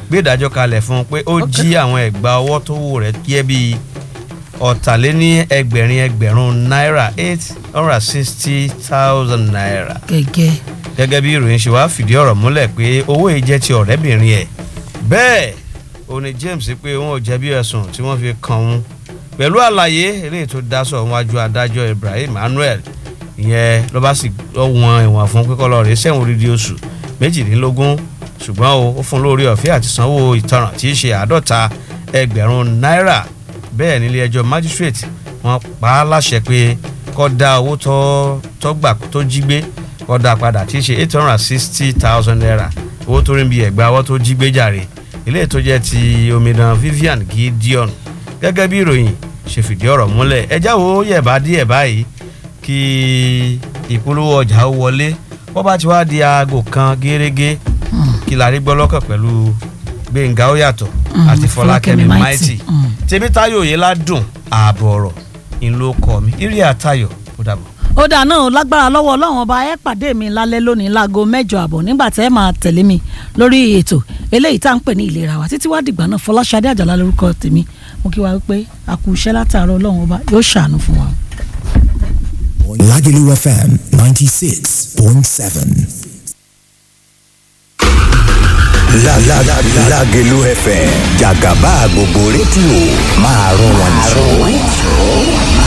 gbé ìdájọ́ kalẹ̀ fún un pé ó jí àwọn ẹ̀gbà ọwọ́ tó wò rẹ̀ jẹ́ bíi ọ̀tàléní ẹgbẹ̀rin ẹgbẹ̀rún náírà eight hundred sixty thousand naira gẹ́gẹ́ gẹ́gẹ́ bí ìròyìn ṣe wá fìdí ọ̀rọ̀ múlẹ̀ pé owó yìí jẹ́ ti ọ̀rẹ́bìnrin ẹ̀ bẹ́ẹ̀ ó ní James pé wọn ò jẹ̀bi ẹ̀sùn tí wọ́n fi kàn òun pẹ̀lú àlàyé eléyìí tó dá sọ wájú adájọ́ Ibrahim Manuel ìyẹn ló bá sì wọn ìwọ̀n fún pípọ́ rẹ̀ sẹ́wọ̀n odidi oṣù méjìdínlógún ṣùgbọ́n o ó fún lórí ọ̀fẹ́ àti sanwó ìtanràn tí í ṣe àádọ́ta ẹgbẹ̀rún náírà bẹ́ẹ̀ nílé ẹjọ́ magistrate wọ́n pa á láṣẹ pé kó dá owó tó tó gbà tó jí gbé kó dá padà tí í ṣe eight hundred and sixty thousand naira owó tó rí bí ẹ̀gbà owó tó jí gbé jàre ilé tó jẹ́ ti omidan Vivian Gideon gẹ́gẹ́ bí ìròyìn ṣe fìdí ọ̀rọ̀ múlẹ̀ ẹjá wo yẹ̀bá díẹ̀ báyìí kí ìpolówó ọjà ó wọlé wọ́n bá ti wá di aago kan gẹ́rẹ́gẹ́ kí la rí gbọ́ lọ́kàn pẹ̀lú Gbẹ̀ngà ó yàtọ̀ àti Fọlákẹ́mi Mighty Tèmítáyọ̀ yìí ládùn ààbọ̀ ọ̀rọ̀ ìlú ọkọ mi ìrì àtayọ̀ ó dàbọ̀. ó dà náà lágbára lọ́wọ́ ọlọ́run ọba ẹ pàdé mi lálẹ́ lónìí láago mẹ́jọ àbọ̀ nígbà tẹ́ ẹ máa tẹ̀lé mi lórí ètò eléyìí tá à ń pè ní ìlera wa títí wá dìgbà náà Fọláṣadé Àjàlá lórúkọ tèmi mo kí wa wípé a kú iṣẹ́ látàárọ̀ ọlọ́run ọba yóò ṣàánú fún wa. Lagelu FM 96.7. La la la Lagelu FM Jagaba gbogbo rédíò máa rún wọn jù.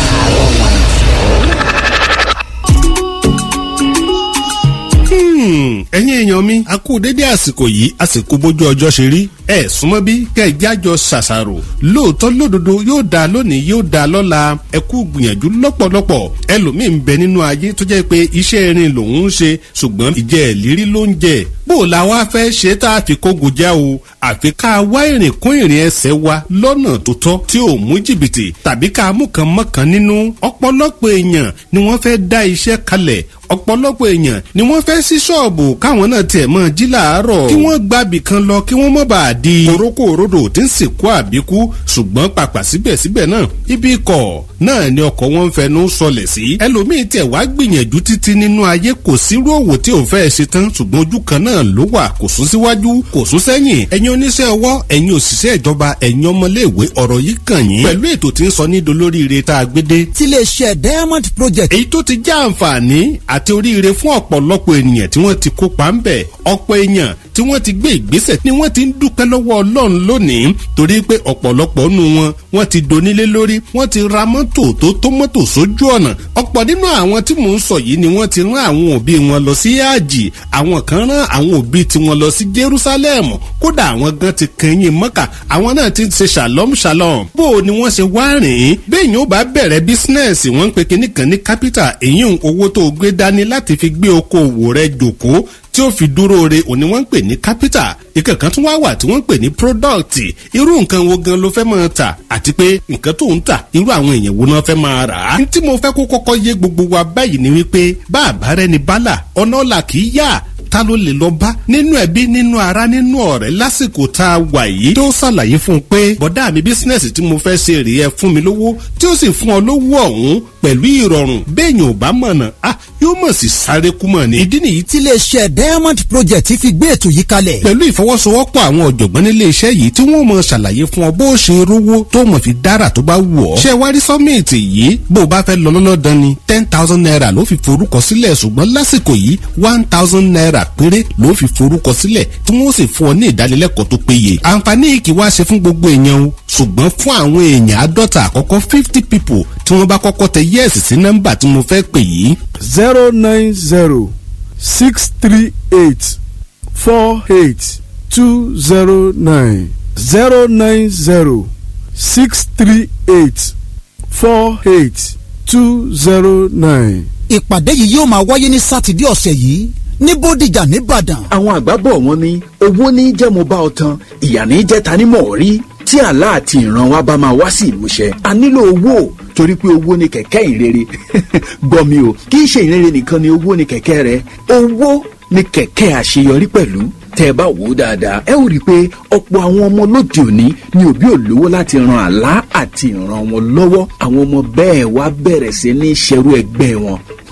ẹ̀yin èèyàn mi a kú dédé àsìkò yìí àsìkò bójú ọjọ́ ṣe rí ẹ súnmọ́ bí kẹjájọ ṣàṣàrò lóòótọ́ lódodo yóò dáa lónìí yóò dáa lọ́la ẹ kú gbìyànjú lọ́pọ̀lọpọ̀ ẹlòmíì ń bẹ nínú ayé tó jẹ́ pé iṣẹ́ irin lòun ń ṣe ṣùgbọ́n ìjẹ́ ìlérí ló ń jẹ bó o la wá fẹ́ ṣe tá a fi kógo já o àfi ká wá ìrìn kún ìrìn ẹsẹ̀ wa lọ́nà tó tọ́ tí ò mú jìbìtì tàbí ká mú kan mọ́kàn nínú ọ̀pọ̀lọpọ̀ èèyàn ni wọ́n fẹ́ dá iṣẹ́ kalẹ̀ ọ̀pọ̀lọpọ̀ èèyàn ni wọ́n fẹ́ sí ṣọ́ọ̀bù káwọn náà tiẹ̀ mọ́ jí làárọ̀ kí wọ́n gbàbì kan lọ kí wọ́n mọ́ bá a di korókó òrodò tí ń sìnkú àbíkú ṣùgbọ́n pàpà síbẹ̀síbẹ̀ náà ibi ikọ̀ náà ni ọkọ̀ wọn ń fẹnu sọlẹ̀ sí ẹlòmíín tiẹ̀ wá gbìyànjú títí nínú ayé kò sírú òwò tí òun fẹ́ ṣe tán ṣùgbọ́n ojú kan náà ló wà kò sún síwájú kò sún sẹ́yìn ẹ̀yin oníṣẹ́ ọwọ́ ẹ̀yin òṣìṣẹ́ ìjọba ẹ̀yin ọmọléèwé ọ̀rọ̀ yìí kàn yín pẹ̀lú ètò tí ń sọ ní dolóríire tá a gbé dé. tiléeṣẹ́ Diamond Project. èyí tó ti já àǹfààní àti oríire fún ọ̀pọ̀lọpọ̀ ènìyàn tí wọ́n ti kópa ń bẹ̀ ọ̀pọ̀ èèyàn tí wọ́n ti gbé ìgbésẹ̀ ni wọ́n ti ń dúpẹ́ lọ́wọ́ ọlọ́run lónìí torí pé ọ̀pọ̀lọpọ̀ nù wọn wọ́n ti donílé lórí wọ́n ti ra mọ́tò tó tó mọ́tò sójú ọ̀nà ọ̀pọ̀ nínú àwọn tí mò ń sọ yìí ni wọ́n ti rán àwọn òbí wọn lọ sí àjì àwọn kan rán àwọn òbí tiwọn lọ sí Jerusalem kódà àwọn gan ti kẹyìn mọ́kà àwọn náà ti ṣe shalom shalom bó o ni wọ́n ṣe wá rìn ín bẹ́ẹ̀ni ó bá bẹ̀rẹ̀ bísínẹ́sì wọ́n ń pe kinní kan ní capital èyí owó tó gbé dání láti fi gbé okòwò rẹ jòkó tí ó fi dúró re òní wọ́n ń pè ní capital ìkẹ̀kan tún wá wà tí wọ́n ń pè ní product irú nǹkan wo gan ló fẹ́ máa tà àti pé nǹkan tó ń tà irú àwọn èèyàn wo náà fẹ́ máa rà á. tí mo fẹ́ kó kọ́kọ́ yé gbogbo wa báyìí ni wípé bá àbárẹ́ ni bálà ọ̀nà ọ̀la kì í yá ta ló lè lọ bá nínú ẹbí nínú ara nínú ọ̀rẹ́ lásìkò tá a wà yìí tó ṣàlàyé fún un pé bọ̀dá mi bísínẹ́sì tí mo fẹ́ ṣe rèé ẹ fún mi lówó tí ó sì fún ọ lówó ọ̀hún pẹ̀lú ìrọ̀rùn béèyàn ò bá mọ̀nà ah yóò mọ̀ sí sáré kú mọ̀ ni. ìdí nìyí tiléeṣẹ́ Diamond Project fi gbé ètò yìí kalẹ̀. pẹ̀lú ìfọwọ́sowọ́pọ̀ àwọn ọ̀jọ̀gbọ́n nílé iṣẹ́ yìí tí wọ́n mọ̀ ṣàlàyé fún ọ bó o ṣe rówó tó mọ̀ fi dára tó bá wù ọ́. ṣé wá rí sọ́mìtì yìí bó o bá fẹ́ lọ lọ́lọ́dán ni ten thousand naira ló fi forúkọ sílẹ̀ ṣùgbọ́n lásìkò yìí one thousand naira péré ló fi forúkọ sílẹ̀ tí wọ́n sì fún ọ ní ìdánilẹ́kọ̀ọ́ tó péye. àǹfààní yìí kì í wá ṣe fún gbogbo èèyàn o ṣùgbọ́n fún àwọn èèyàn àádọ́ta àkọ́kọ́ fifty people tí wọ́n bá kọ́kọ́ tẹ yẹ́ẹ̀sì sí nọ́mbà tí mo fẹ́ pè yìí. zero nine zero six three eight four eight two zero nine zero nine zero six three eight four eight two zero nine. ìpàdé yìí yóò máa wáyé ní sátidé ọ̀sẹ̀ yìí ní bódìjà nìbàdàn. àwọn àgbà bọ̀ wọ́n ní owó ní jẹ́ mo bá ọ tan ìyà ní jẹ́ ta ni mọ̀ rí tí àlá àti ìran wa bá máa wá sí ìmúṣẹ a nílò owó torí pé owó ni kẹ̀kẹ́ ìrere gbọ́ mi o kì í ṣe ìrere nìkan ni owó ni kẹ̀kẹ́ rẹ owó ni kẹ̀kẹ́ àṣeyọrí pẹ̀lú tẹ́ ẹ bá wò ó dáadáa ẹ ó rí i pé ọ̀pọ̀ àwọn ọmọ lóde òní ni òbí ò lówó láti ran àlá àti ìran wọn lọ́wọ́ àwọn ọmọ bẹ́ẹ̀ wá bẹ̀rẹ̀ sí ní ṣerú ẹgbẹ́ wọn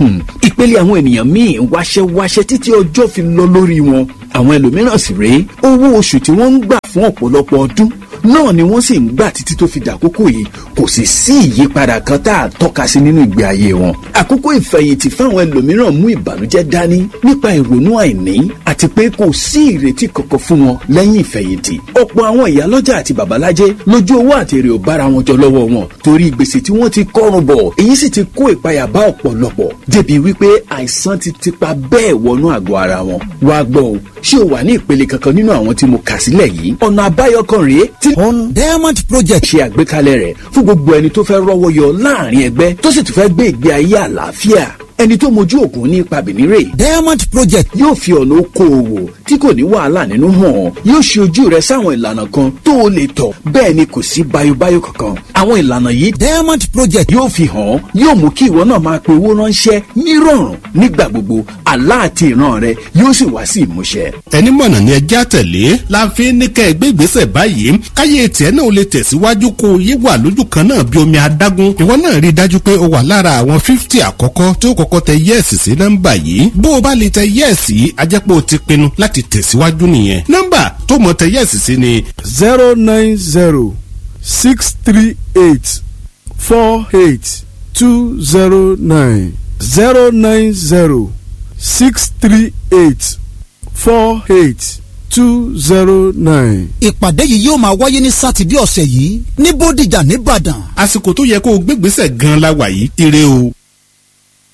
Hmm, ìpele àwọn ènìyàn míì ń wáṣẹ́ wáṣẹ́ títí ọjọ́ fi lọ lórí wọn àwọn ẹlòmíràn sì rèé owó oṣù tí wọ́n ń gbà fún ọ̀pọ̀lọpọ̀ ọdún náà ni wọ́n sì ń gbà títí tó fi dàkókò yìí kò sì sí ìyípadà kan tá a tọ́ka sí nínú ìgbé ayé wọn. àkókò ìfẹ̀yìntì fáwọn ẹlòmíràn mú ìbànújẹ́ dání nípa ìrònú àìní àti pé kò sí ìrètí kankan fún wọn lẹ́yìn ìfẹ̀yìntì. ọ̀pọ̀ àwọn ìyálọ́jà àti babalájẹ́ lójú owó àti èrè ò bára wọn jọ lọ́wọ́ wọn torí gbèsè tí wọ́n ti kọ́rùn bọ̀ èyí sì ti kó ìpayà bá ọ̀pọ̀lọpọ̀ débi wípé àìsàn ti tipa bẹ́ẹ̀ wọnú àgọ́ ara wọn. wá gbọ́ o ṣé o wà ní ìpele kankan nínú àwọn tí mo kà sílẹ̀ yìí ọ̀nà àbáyọ kan rèé tí on diamond project ṣe àgbékalẹ̀ rẹ̀ fún gbogbo ẹni tó fẹ́ rọ́wọ́ yọ láàrin ẹgbẹ́ tó sì tún fẹ́ gbé ìgbé ayé àlàáfíà ẹni tó mojú ògùn ní ipa bìnírè diamond project yóò fi ọ̀nà okòòwò tí kò ní wàhálà nínú hàn yóò ṣe ojú rẹ sáwọn ìlànà kan tó o lè tọ̀ bẹ́ẹ̀ ni kò sí bayobayo kankan àwọn ìlànà yìí diamond project yóò fi hàn yóò mú kí ìwọ náà máa pe owó ránṣẹ́ nírọ̀rùn nígbà gbogbo àlá àti ìran rẹ yóò sì wá sí ìmúṣẹ. ẹni mọ̀nà ni ẹjẹ́ àtẹ̀lé la fi ń ní kẹ́ ẹ gbé ìgbésẹ̀ báyìí káyé tiẹ̀ náà ó lè tẹ̀síwájú kó o yé wà lójú kan náà bí omi adágún ìwọ náà rí i dájú pé o wà lára àwọn fífítì àkọ́kọ́ tí ó kọ́kọ́ tẹ yẹ́ẹ̀sì sí nọ́mbà yìí bó o bá lè tẹ yẹ́ẹ̀sì yìí a jẹ́ pé o ti pinnu láti tẹ̀síwájú nìyẹn nọ́mbà tó mọ̀ tẹ yẹ́ẹ̀sì sí ni zero nine zero six three eight four eight two zero nine zero nine zero six three eight four eight two zero nine. ìpàdé yìí yóò máa wáyé ní sátidé ọ̀sẹ̀ yìí ní bódìjà nìbàdàn àsìkò tó yẹ kó o gbégbèsè gan la wà yìí ire o.